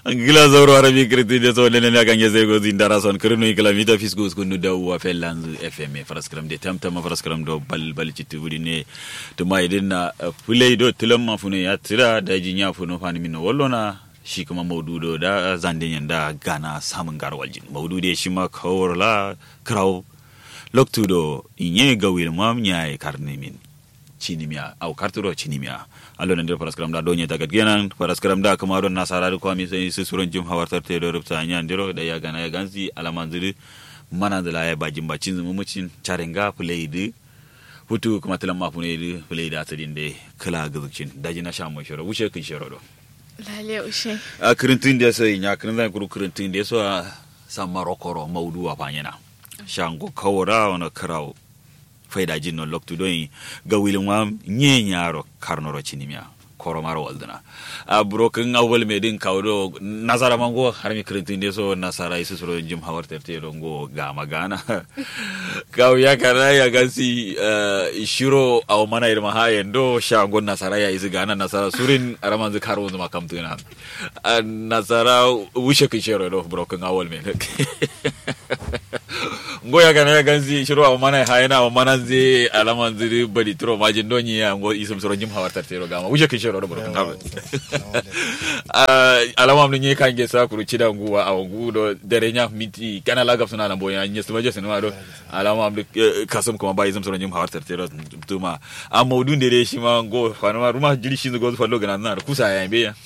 gila zauro arabi kirti de so lene la ganje zego zindara son kirno ikala mita fisgo skunu da wa felanzu fm faraskram de tamtama faraskram do bal bal citti wudi ne to mai din na fulai do tilam ma fune ya tira da jinya funo fani min wallona shi kuma maududo da zande yanda gana samun garwaljin maudude shi ma kawrla kraw loktudo inye gawil mam nyaay karne min cinimia au karturo cinimia allo nandir paraskram da donye tagat genan paraskram da kuma don nasara da kwami sai su suron jim hawartar te do rubta anya ndiro da ya gana ya gansi alaman zuri mana da laye bajin bacin zumu mucin charenga played hutu kuma tilan ma fune di played atadin de kala gazukcin daji na sha mai shoro wuce kin shoro do lale ushe a kirintin da sai nya kirin da kuru kirintin da so san marokoro maudu a fanyana shango kawara wana karawo faida jinno loktu doyi ga wilin wa nye nyaro karnoro cinimia koro maro waldana a broken awol me din kawdo nasara mango har mi krintin de so nasara isu soro jim hawar terte rongo ga magana kaw ya kana ya gasi shiro aw mana irma ha yendo shango nasara ya isu gana nasara surin araman zu karo zuma kamtuna nasara wushe kishero do broken awol me ngoya kana ya ganzi shiro aw mana ha yana aw mana ze alaman zuri bari tro majin donyi ya ngo isum soro jim hawar terte ro gama wushe kishero do broken awol alama mni nye kange sa kuru chida nguwa aw ngudo dere nya miti kana laga suna lambo ya nye suma jese numa do alama mni kasum kuma ba izum soro nyum hawar tertero tuma a maudun dere shi ma ngo fanuma ruma jiri shi go fallo gana na kusa ya mbe ya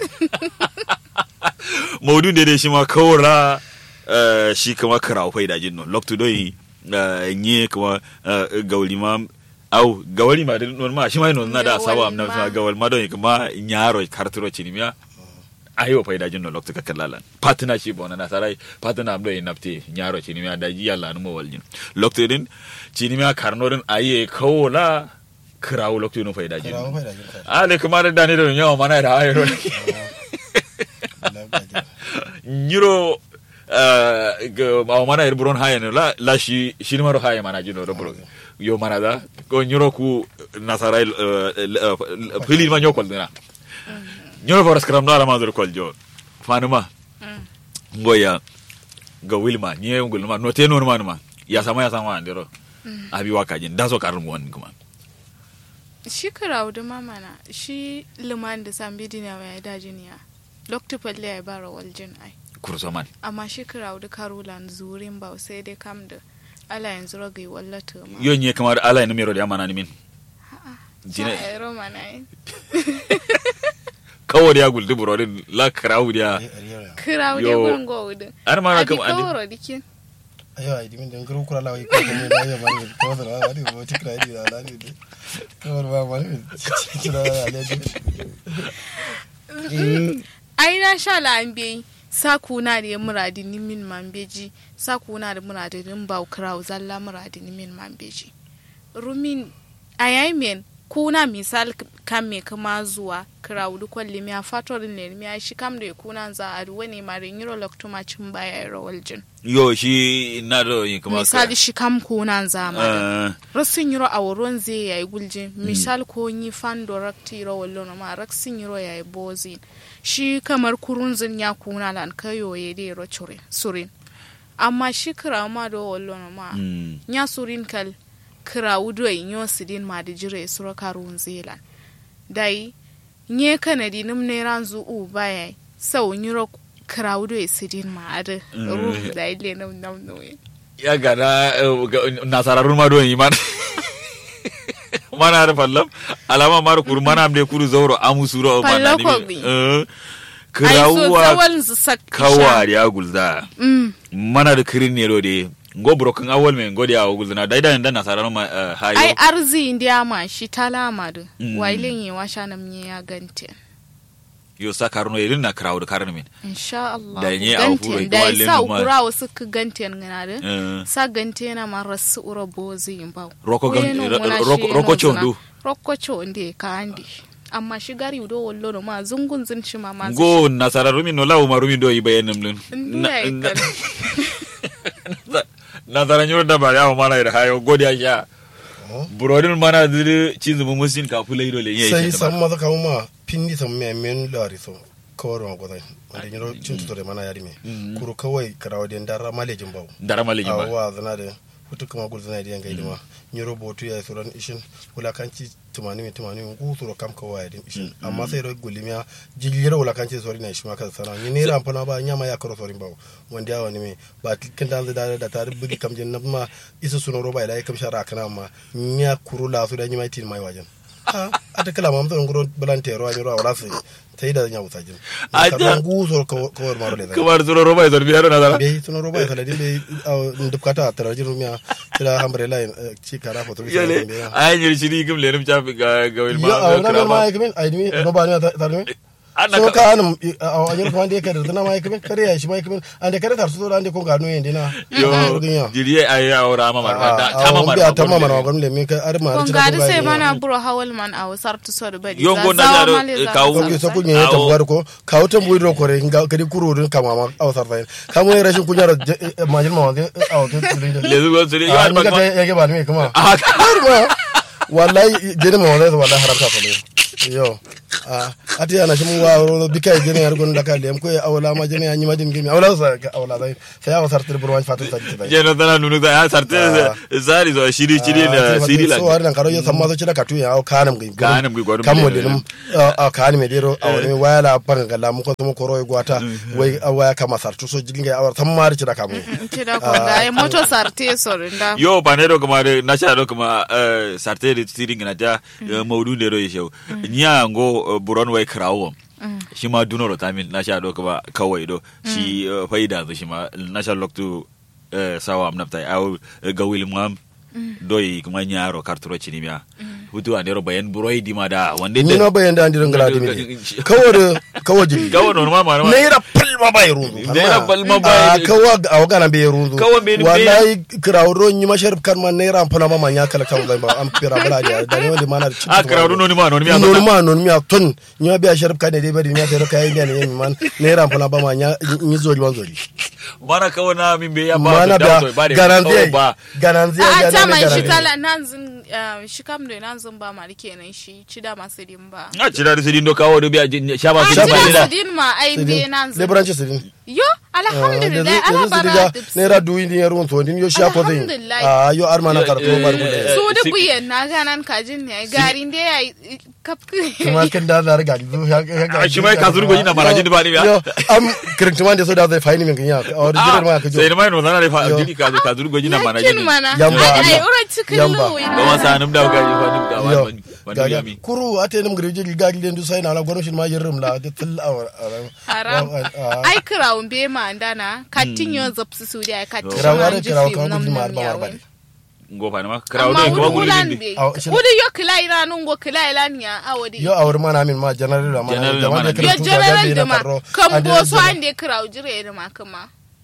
maudun dere shi ma kawra shi kuma karawo faida jinno loktu doyi nye kuma gauli ma au gawali ma din ma shi ma no na da sawa amna sa gawal ma don kuma nyaro karturo cinimia ayo fa idajin no lokta kalalan partnership ona na sarai partner amdo in napti nyaro cinimia da ji yalla no waljin lokta din cinimia karno din aye kawola krawo lokta no fa idajin ale kuma da dani da nyawo mana da ayo nyiro ga mana ir buron hayen la la shi shi maro hayen mana jino do buron yo mana da ko nyoro ku nasara fili ma nyokol dina nyoro foras kram dala ma dur kol jo fanuma ngoya ga wilma nye ngul ma no te no ma ma ya sama ya sama ndero abi waka jin daso karun won kuma shi karawu da mamana shi liman da sambi dina wa da jiniya lokta palle ya bara waljin ai kursoman amma shi karawu da karulan zurin ba sai dai kam da ala yanzu ragai wallata ma yo nye kamar ala ni mero da amana ni min jine roma na yi kawo da ya guldi burodin la karawu da karawu da gurin gowudin ar ma na kam adi kawaro dikin ayo ai dimin den guru kura lawi ko ne da ya mani ko da wa di bo tikra di da lani de ko ba mani tikra da lani ai na sha la an bai sakuna da muradi ni min mambeji sakuna da muradi nin ba kraw zalla muradi ni min mambeji rumin ayamen kuna misal kan me kuma zuwa kraw du kwalli mi fator ne mi shi kam da kuna za a ruwa ne mare nyiro loktuma cin baya rawaljin yo shi na do yin kuma misali shi kam kuna za ma rasin yiro a wurin zai yayi guljin misal ko ni fando rakti rawallo ma raksin yiro yayi bozin shi kamar kurunzin ya kuna lan kayo ya de ro chure surin amma shi kira ma do wallo ma nya surin kal kira wudo in yo sidin ma da jire suro karun zelan dai nye kanadi nim ne ranzu u baya sau nyiro kira wudo ya sidin ma da ru da ile nam nam no ya gana nasararun ma do yi man mana da fallam alama mara kuru mana amde kuru zauro amu suro mana ni kirawuwa kawari ya gulza mana da kirin ne de ngo broken awol me ngo dia gulza na daida ndan na sarano ma hayo ai arzi india ma shi talama du wailen yi wa shana mye ya gante yo sa karno irin na krawo da karno min insha Allah da nye a furo da ya sa ukura wasu ka gante ngana da sa gante na ma rasu ura bozi ba roko roko chondu roko chonde ka andi amma shi gari do wallo no ma zungun zun ci ma ma go nasara rumi no lawo ma rumi do yi bayanin lun nasara nyoro da ba ya mana da hayo godiya sha burodin mana zuri cizu mu musin ka fula ido le sai san maza kawo ma pindi san me men lari so kawar ma gwazai wanda yiro cin tutore mana yari me kuru kawai karawa den dara malejin bawo dara malejin ba awa zana da hutu kuma gudu zana da yanga idima nyiro botu ya suran ishin wulakanci tumani mi tumani mi kusuro kam ka waya din ishin amma sai ro gulimiya jigiro wulakanci sori na shi maka sana ni ne ran fana ba nyama ya karo sori bawo wanda ya wani me ba kin dan da da ta bugi kam jin ma isa suno ro ba ila kam shara kana ma nya kuru la su da nyima tin mai wajen a ata kala mam ton guro balante ro anyro wala sai tai da nya usajin Aja. ka kusuro kawar maro le da kamar suro roba ya zarbi yaro na dara be tuno roba kala dile ndukata tarajin rumia tira umbrella ci kara foto bi yale ayan yiri shiri kim lenim chafi ga ga wil yo ma na na ma yake min aidimi no ba ni ta ni Ana so ka- ka anum a anyar kuma ande kada na ma yake min kare ya shi ma yake min ande kare tar so ande ko gano yende na yo jiri ay awra ma mar da tama mar ta ma mar ma le min ka ar ma kon gadi sai mana buro hawal man a wasar tu so da bari Yo, za- go na zawa jaro, male za- kawo- ko za- ke so za- kunye ta Awo. buwar ko ka wutan buyi ro kore ga kadi kuro dun kama ma awsar fayin kamo ya rashin kunya ma jin ma wa awo ke le zu go suri yo ah ar ni ka ba ya ke ba ni kuma ah har ma wallahi jeni ma wallahi wallahi haramta ko ne yo a ati ana shi mun wa ro bika jeni har gon daka lem ko awla ma jeni anyi ma jeni gimi awla sa awla dai sai awa sartir burwan fatu ta ji je no tana nunu da ya sarte zari zo shiri shiri na siri la so har nan karo yo samma so cida katu ya aw kanam gi Kanam gi gwarum kam mo le- dinum a kanam dero awni wala panga gala mu ko mo ko roy gwata wai awaya kama sartu so jilinga awar samma cida kamu ci da kon da ai moto sarte so da yo panero kuma de na sha do kuma eh, sarte de siri ngina ta maudu de ro yesho nya ngo eh, buron wai krawo shi ma dunoro tamin na sha do kuma kawai do shi eh, faida zo shi ma na sha loktu eh, sawa am naftai aw ga wilmam doyi kuma nyaro karturo chinimia hutu andero bayan buroi di mada wande ni no bayan da ndiran gala dimi kawo da kawo jigi gawo normal ma ma naira palma ba ya rundu Naira palma ba ya- a kawa a wagana bai rundu Kawa bai- bai- wallahi kirawo yi mashar kan man naira palma ba man ya kala kan zai ba an fira bala da da ne wanda mana da a krawo noni ma noni mi non ma non mi a ton ni ma biya sharif kan ne dai bari ni sai ka yi ne ne man naira palma ba man ya ni zoli wan zoli mana kawo na min be ya ba mana da da to ba de garanti kawo ba garanti a ta mai shi garanti kala nan zin eh, shi kam da nan zin ba ma kenan shi ci da masu din ba a cira da sidin do kawo do biya shaba a su ci ba da da su din ma ai be nan zin leburanci sidin yo alhamdulillah ala yanzu bara diga tips. naira duwi ni yaro to din yo sha ko zai Alhamdulillah. a yo arma na karto bar Eh, gulle su da si- buyen na ganan kajin ne garin da ya yi kuma kan da zar ga zu ya a shi mai kasuru go ina marajin ba ni yo ya am kirintuma da so da zai faini min kinya a jirar ma ka jo sai mai no zana da fa Yo. dini ka kasuru go ina marajin yakin mana Yamba, ai ai yamba. ura cikin Yamba. luwi ba ma sanum da ga fa duk da yo wani wani gaga yami kuru ate nim girje ga gilen du sai na la gonu shin ma yirum la de til awar haram ai kirawun be ma andana katin yo zapsu su da katin Kirawar- kirawar kan gudun ma ba ma bane. go fa ma krawo amma do ko wuri gudu hulan din be Aw, shi- wuri yo kila ina nun go kila ila ni ya awodi yo awar mana min ma general da ma General da da wanda mana. kira yo tu general ga da ma kan ande bo so general. ande kirawu jire da ma kuma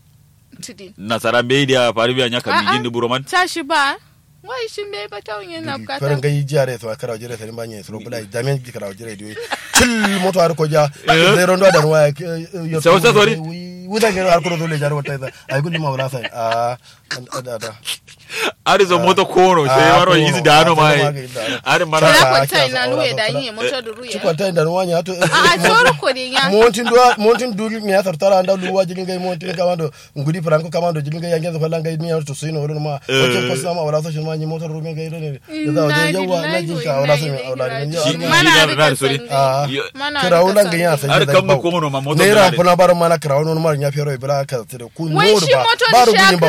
tudin nasara be dia faru biya nya kam A'a. jin buro man tashi ba wai shin bai ba tawon yana bukata farin gai jiya da ya kara jire sai banye su bula damen ki kara jire dio til moto har ko ja zai rondo da ruwa yo Sai wasa sori? wuda ke har ko dole jar wata da ai gudu ma wala sai a da da ari zo moto kono sai Ah, waro kono. yizi da ano Ah, mai sai ma ga da. ari Kira mara Ah, kwata ah, ina ah, luwe ah, da ah, yin moto da ruya ci kwanta da ruwa ya to a tsoro ko ne ya montin do montin dul mi asar tara anda luwa jigin gai montin kamando ngudi franco kamando jigin gai yangen ko langa ni to sino wala ma ko ko sama wala so shin ma ni motor rumen gai ne da da yawa na jin ka wala so wala ne Shi- ya mana na- rika na- sorry. sande. a Yo- Mana kira rika wulan ga ya sande. san Har kan mu komo no ma moto ne da ra ne. funa bar mana kira wani mar ya fero ibra ka tire ku Wai no shi ba moto da baru shi gunin ba